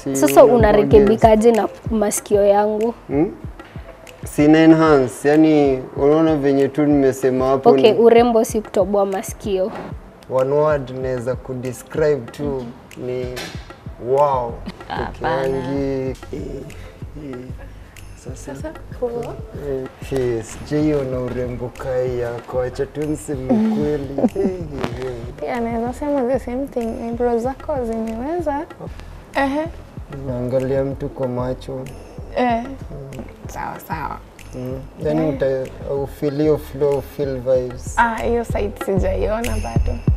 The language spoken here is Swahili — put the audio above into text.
si Sasa unakuwa unarekebikaje na masikio yangu? Hmm? Sina enhance, yani unaona venye tu nimesema hapo Okay, ni urembo si kutoboa masikio. one word naweza kudescribe tu ni wow. Ukiangi eh, eh, sasa eh, eh, sijaiona urembo kai yako, acha tu niseme kweli. Eh, eh, eh. Pia naweza sema the same thing, eyebrows zako zimeweza. Ehe. Naangalia mtu kwa macho Eh. Sawa sawa. mm. Yani uta ufeel hiyo flow, feel vibes Ah, hiyo side sijaiona bado.